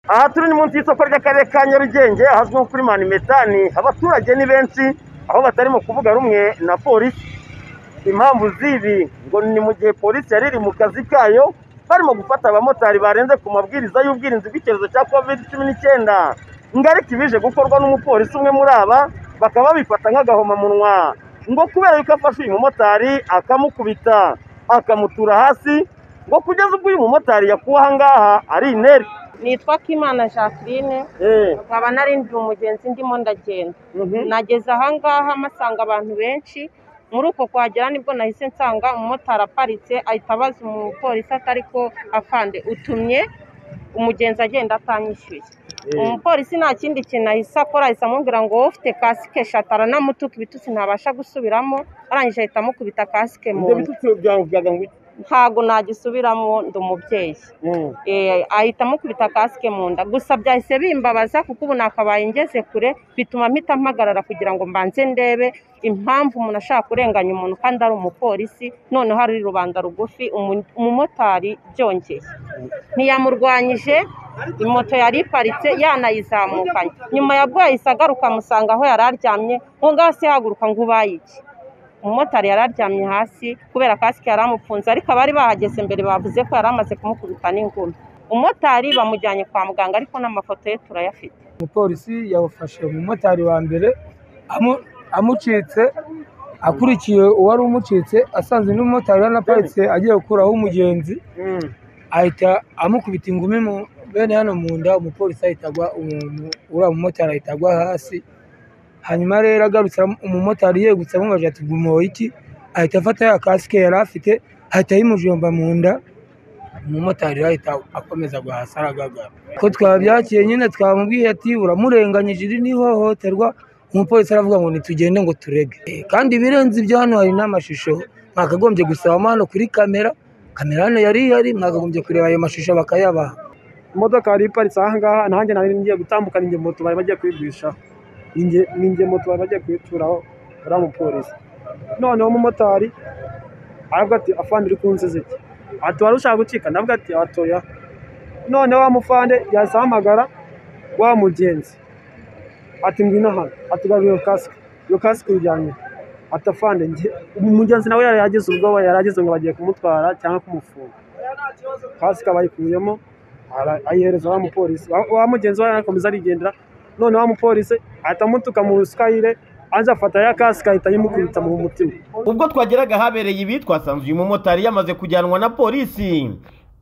Aha turi ni munsi y'isoko ry'akarere ka Nyarugenge ahazwi nko kuri Manimetani, abaturage ni benshi aho batarimo kuvuga rumwe na polisi. Impamvu z'ibi ngo ni mu gihe polisi yari iri mu kazi kayo barimo gufata abamotari barenze ku mabwiriza y'ubwirinzi bw'icyorezo cya covid cumi n'icyenda. Ngo ariko ibije gukorwa n'umupolisi umwe muri aba bakaba babifata nk'agahomamunwa ngo kubera yuko afashe uyu mumotari akamukubita akamutura hasi ngo kugeza ubwo uyu mumotari yakuwe aha ngaha ari inere. nitwa Kimana Jacqueline Eh. nkaba narindiye umugenzi ndimo ndagenda Mhm. nageze aha ngaha mpasanga abantu benshi muri uko kuhagera nibwo nahise nsanga umumotari aparitse ahita abaza umupolisi atari ko afande utumye umugenzi agenda atanyishyuye umupolisi nta kindi kintu ahise akora ahise amubwira ngo wowe ufite kasike eshatu aranamutuka ibitutsi ntabasha gusubiramo arangije ahita amukubita kasike Ibyo mu nda bitutsi byavugaga ngo iki? ntabwo nagisubiramo ndi umubyeyi Mm. Eh, ahita amukubita kasike mu nda gusa byahise bimbabaza kuko ubu nakabaye ngeze kure bituma mpita mpagarara kugira ngo mbanze ndebe impamvu umuntu ashaka kurenganya umuntu kandi ari umupolisi noneho ari rubanda rugufi umu- umumotari byongeye ntiyamurwanyije moto yari iparitse yanayizamukanye nyuma ya bwo yahise agaruka amusanga aho yari aryamye ngo ngaho se haguruka ngo ubaye iki umumotari yari aryamye hasi kubera kasike yari amupfunze ariko abari bahageze mbere bavuze ko yari amaze kumukubita n'ingumi umumotari bamujyanye kwa muganga ariko n'amafoto ye turayafite umupolisi yawufashe umumotari wa mbere amu- amucitse akurikiye uwari umucitse asanze n'umumotari yaranaparitse agiye gukuraho umugenzi Mm. ahita amukubita ingumi mu bene hano mu nda umupolisi ahita agwa umuntu uriya mumotari ahita agwa hasi hanyuma rero agarutse aram- umumotari yegutse amubaje ati gumoye iki ahita afata ya kasike yari afite ahita ayimujomba mu nda umumotari rero ahita akomeza agwa hasi aragagara ko twabyakiye nyine twamubwiye ati uramurenganyije iri ni ihohoterwa umupolisi aravuga ngo nitugende ngo turege Eh, kandi ibirenze ibyo hano hari n'amashusho mwakagombye gusabamo hano kuri kamera kamera hano yari ihari mwakagombye kureba ayo mashusho bakayabaha imodoka yari iparitse aha ngaha nanjye nari ngiye gutambukana inge moto bari bagiye kuyigurishaho Inge- ni inge moto bari bagiye kuyituraho uriya mupolisi noneho umumotari aravuga ati afande uri kunziza iki ati wari ushaka gucika navuga ati atoya noneho wa mufande yahise ahamagara wa mugenzi ati ngwino hano ati garura iyo kasike iyo kasike uyijyanye ati afande nge umugenzi nawe yari yagize ubwoba yari agize ngo bagiye kumutwara cyangwa kumufunga kasike abayikuyemo ara- ayihereza wa mupolisi Wa- wa mugenzi we arakomeza arigendera none wa mupolisi ahita amutuka mu ruswayire aza afata ya kasike ahita ayimukubita mu mutima ubwo twageraga ahabereye ibi twasanze uyu mumotari yamaze kujyanwa na polisi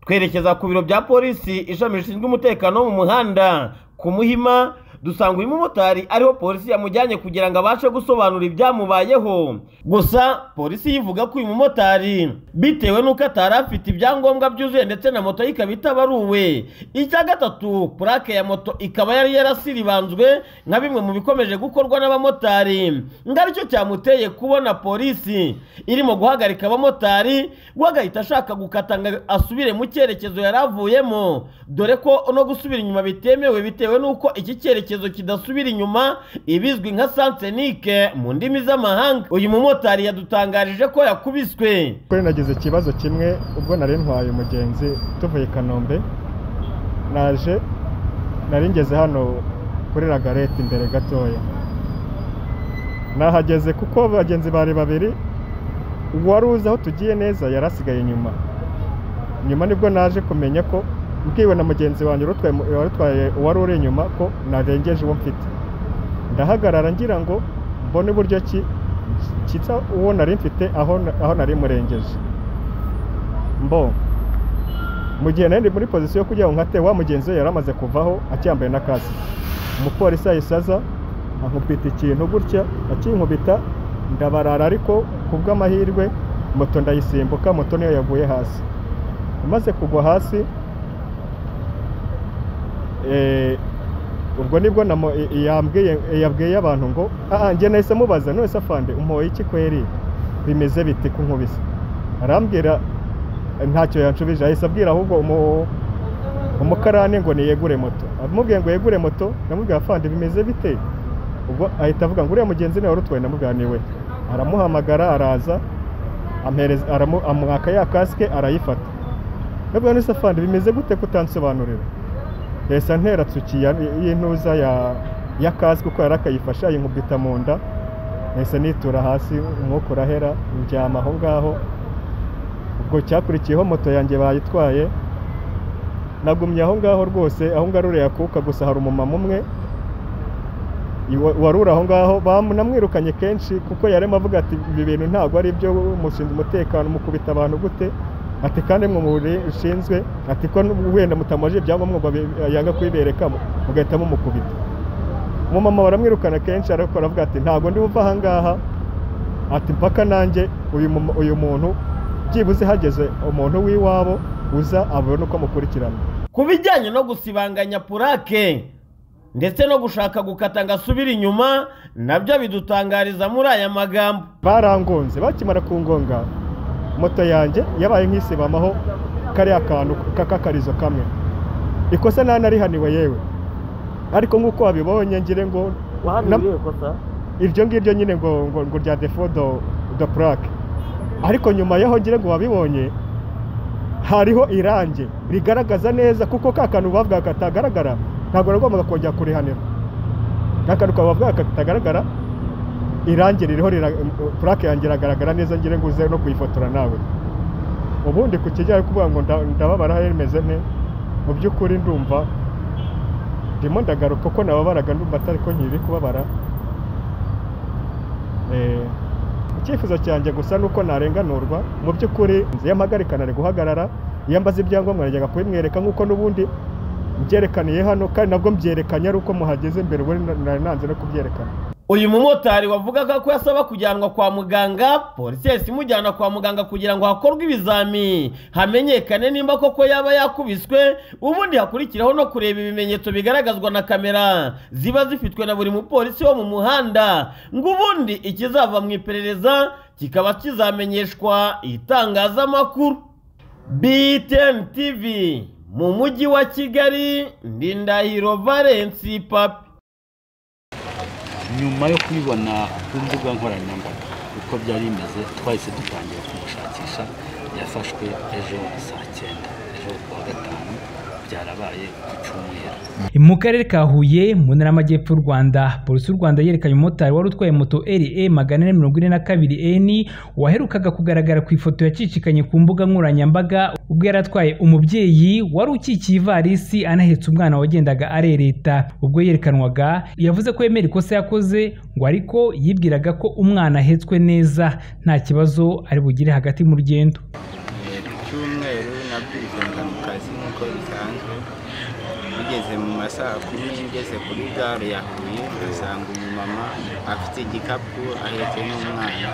twerekeza ku biro bya polisi ishami rishinzwe umutekano wo mu muhanda ku muhima dusanga uyu mumotari ariho polisi yamujyanye kugira ngo abashe gusobanura ibyamubayeho gusa polisi yivuga ko uyu mumotari bitewe n'uko atari afite ibyangombwa byuzuye ndetse na moto ye ikaba itabaruwe icya gatatu purake ya moto ikaba yari yarasiribanzwe nka bimwe mu bikomeje gukorwa n'abamotari ngo aricyo cyamuteye kubona polisi irimo guhagarika abamotari we agahita ashaka gukata ngo asubire mu cyerekezo yari avuyemo dore ko no gusubira inyuma bitemewe bitewe n'uko iki cyerekezo kidasubira inyuma ibizwi nka sansenike mu ndimi z'amahanga uyu mumotari yadutangarije ko yakubiswe kuri nagize ikibazo kimwe ubwo nari ntwaye umugenzi tuvuye i kanombe naje nari ngeze hano kuri ragarete imbere gatoya nahageze kuko bagenzi bari babiri uwari uzi aho tugiye neza yari asigaye inyuma nyuma nibwo naje kumenya ko mbwiwe na mugenzi wanjye urutwaye mu- wari utwaye uwari uri inyuma ko narengeje uwo mfite ndahagarara ngira ngo mbone uburyo ki kitsa uwo nari mfite aho aho nari murengeje mbo mu gihe nari ndi muri pozisiyo yo kugira ngo nkate wa mugenzi we yari amaze kuvaho acyambaye na kasike umupolisi yahise aza ankubita ikintu gutya akinkubita ndabarara ariko ku bw'amahirwe moto ndayisimbuka moto niyo yaguye hasi amaze kugwa hasi eh, ubwo nibwo namo- i- i- yambwiye- yabwiye abantu ngo aha njye nahise mubaza none se afande umpoye iki kweri bimeze bite ku nkubise arambwira eh, ntacyo yanshubije ahise abwira ahubwo umu- umukarani ngo niyegure moto amubwiye ngo yegure moto namubwira afande bimeze bite ubwo ahita avuga ngo uriya mugenzi nawe warutwaye namubwira ni we aramuhamagara araza ampereza- aramu- amuhaka ya kasike arayifata nabwo none se afande bimeze gute kutansobanurira yahise antera tsuki ya- y'intuza ya- ya kasike uko yari akayifashe ayinkubita mu nda nahise nitura hasi umwuka urahera ndyama aho ngaho ubwo cyakurikiyeho moto yanjye bayitwaye nagumye aho ngaho rwose aho ngarurira akuka gusa hari umumama umwe iwa- waruri aho ngaho banamwirukanye kenshi kuko yarimo avuga ati ibi bintu ntabwo ari ibyo mushinzwe umutekano mukubita abantu gute ati kandi mwe mushinzwe ati ko n'ubu wenda mutamuje ibyangombwa ngo abe- yanga kubibereka mu- mugahita mumukubita umumama baramwirukana kenshi ariko aravuga ati ntabwo ndi buva aha ngaha ati mpaka nanjye uyu mumu- uyu muntu byibuze hageze umuntu w'iwabo uza abone uko amukurikirana ku bijyanye no gusibanganya purake ndetse no gushaka gukata ngo asubire inyuma nabyo bidutangariza muri aya magambo barangonze bakimara kungonga moto yanjye yabaye nk'isibamaho kariya kantu k'akakarizo kamwe ikosa nta narihaniwe yewe ariko nk'uko wabibonye ngire ngo na- iryo ngiryo nyine ngo ngo ngo rya defo do do purake ariko nyuma yaho ngira ngo wabibonye hariho irange rigaragaza neza kuko ka kantu bavuga katagaragara ntabwo nagombaga kongera kurihanira ka kantu bavuga katagaragara irange ririho rira- purake yanjye iragaragara neza ngira ngo uze no kuyifotora nawe ubundi ku kijyanye no kuvuga ngo nda- ndababara rimeze nte mu by'ukuri ndumva ndimo ndagaruka ko nababaraga ndumva atari ko nkiri kubabara Eh, icyifuzo cyanjye gusa ni uko narenganurwa mu by'ukuri nzi yamagarikana ari guhagarara iyo ambaza ibyangombwa najyaga kubimwereka nk'uko n'ubundi mbyerekaniye hano kandi nabwo mbyerekanye ari uko muhageze imbere ubundi na- nari nanze no kubyerekana uyu mumotari wavugaga ko yasaba kujyanwa kwa muganga polisi yahise imujyana kwa muganga kugira ngo hakorwe ibizami hamenyekane nimba koko yaba yakubiswe ubundi hakurikiraho no kureba ibimenyetso bigaragazwa na kamera ziba zifitwe na buri mupolisi wo mu muhanda ngo ubundi ikizava mu iperereza kikaba kizamenyeshwa itangazamakuru BTN TV mu mujyi wa Kigali ndi Ndahiro Valence Papi nyuma yo kubibona ku mbuga nkoranyambaga uko byari bimeze twahise dutangira kumushakisha yafashwe ejo saa cyenda ejo kuwa gatanu byarabaye ku cyumweru mu karere ka huye mu ntara y'amajyepfo y'u rwanda polisi y'u rwanda yerekanye umumotari wari utwaye moto re magana ane mirongo ine na kabiri eni waherukaga kugaragara ku ifoto yacicikanye ku mbuga nkoranyambaga ubwo yari atwaye umubyeyi wari ukikiye ivarisi anahetse umwana wagendaga arereta ubwo yerekanwaga yavuze ko yemera ikosa yakoze ngo ariko yibwiraga ko umwana ahetswe neza nta kibazo ari bugire hagati mu rugendo ku cyumweru nabyizinga mu kazi nk'uko bisanzwe bigeze mu ma saa kumi ngeze kuri gare ya huye ngasanga umumama afite igikapu ahetse n'umwana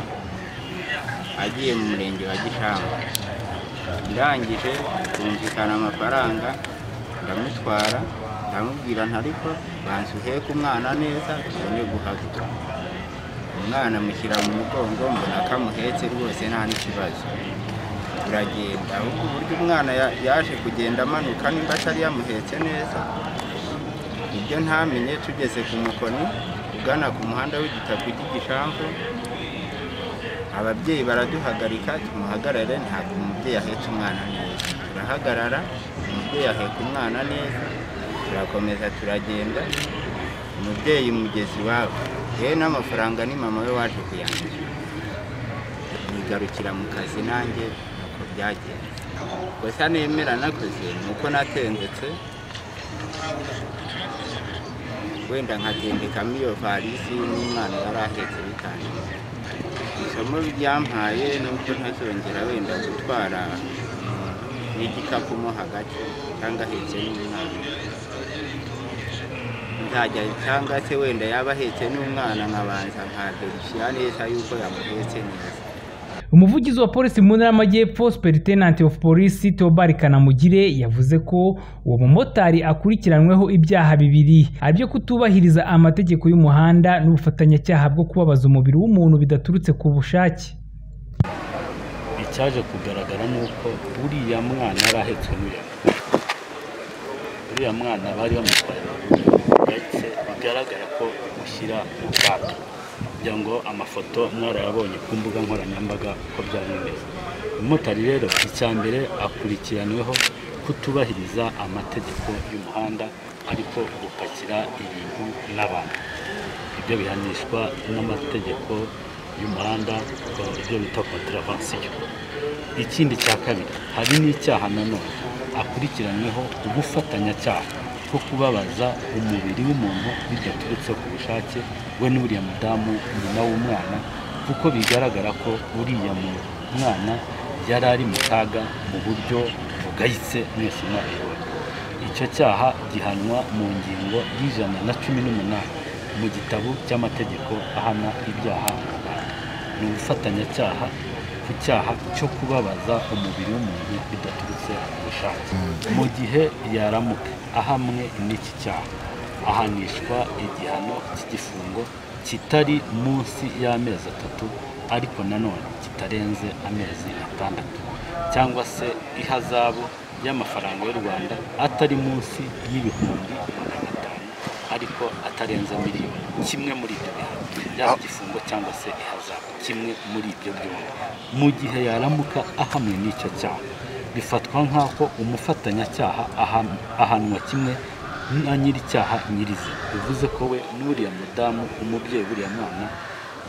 agiye mu murenge wa gishanga ndangije twumvikana amafaranga ndamutwara ndamubwira ntariko banza uheke umwana neza tubone guhaguruka umwana amushyira mu mugongo mbona ko amuhetse rwose nta n'ikibazo turagenda ahubwo uburyo umwana ya- yaje kugenda amanuka nimba atari yamuhetse neza ibyo ntamenye tugeze ku mukoni ugana ku muhanda w'igitaka cy'igishamvu ababyeyi baraduhagarika tumuhagarare ntabwo umubyeyi ahetse umwana neza turahagarara umubyeyi aheka umwana neza turakomeza turagenda umubyeyi mugezi iwabo yewe n'amafaranga ni mama we waje kuyandika nigarukira mu kazi nanjye uko byagenze gusa nemera nakoze ni uko natendetse wenda nkatendekamo iyo varisi n'umwana yari ahetse bitangiye isomo ryampaye ni uko ntazongera wenda gutwara n'igikapu mo hagati cyangwa ahetse n'umwana nzajya cyangwa se wenda yaba ahetse n'umwana nkabanza nkaverifira neza yuko yamuhetse neza umuvugizi wa polisi mu ntara y'amajyepfo superitenanti of polisi theobald kanamugire yavuze ko uwo mumotari akurikiranweho ibyaha bibiri ari byo kutubahiriza amategeko y'umuhanda n'ubufatanyacyaha bwo kubabaza umubiri w'umuntu bidaturutse ku bushake icyaje kugaragara ni uko uriya mwana yari ahetswe n'umuntu uriya mwana bari bamutwaye mu rugo ndetse bigaragara ko ushyira mu kato kugira ngo amafoto mwarayabonye ku mbuga nkoranyambaga uko byari bimeze umumotari rero icya mbere akurikiranyweho kutubahiriza amategeko y'umuhanda ariko gupakira ibintu n'abantu ibyo bihanishwa n'amategeko y'umuhanda ibyo bita kontravansiyo ikindi cya kabiri hari n'icyaha nanone akurikiranyweho ubufatanyacyaha bwo kubabaza umubiri w'umuntu bidaturutse ku bushake we n'uriya mudamu nyina w'umwana kuko bigaragara ko uriya mu- mwana yari ari mu kaga mu buryo bugayitse mwese mwabibona icyo cyaha gihanwa mu ngingo y'ijana na cumi n'umunani mu gitabo cy'amategeko ahana ibyaha mu rwanda ni ubufatanyacyaha ku cyaha cyo kubabaza umubiri w'umuntu bidaturutse ku bushake mu gihe yaramuka ahamwe n'iki cyaha ahanishwa igihano cy'igifungo kitari munsi y'amezi atatu ariko nanone kitarenze amezi atandatu cyangwa se ihazabu y'amafaranga y'u rwanda atari munsi y'ibihumbi magana atanu ariko atarenze miliyoni kimwe muri ibyo bihano yaba igifungo cyangwa se ihazabu kimwe muri ibyo byombi mu gihe yaramuka ahamwe n'icyo cyaha bifatwa nk'aho umufatanyacyaha ahan- ahanwa kimwe na nyir'icyaha nyirizi bivuze ko we n'uriya mudamu umubyeyi buriya mwana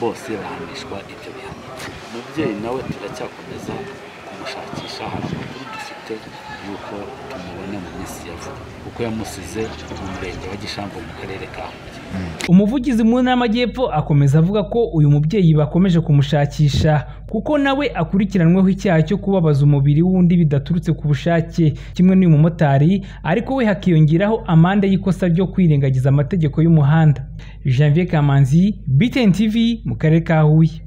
bose bahanishwa ibyo bihano umubyeyi nawe turacyakomeza kumushakisha hari amakuru dufite y'uko tumubona mu minsi ya vuba kuko yamusize mu murenge wa gishambo mu karere ka huye umuvugizi mu ntara y'amajyepfo akomeza avuga ko uyu mubyeyi bakomeje kumushakisha kuko nawe akurikiranweho icyaha cyo kubabaza umubiri w'undi bidaturutse ku bushake kimwe n'uyu mumotari ariko we hakiyongeraho amande y'ikosa ryo kwirengagiza amategeko y'umuhanda Janvier Kamanzi BTN TV mu karere ka Huye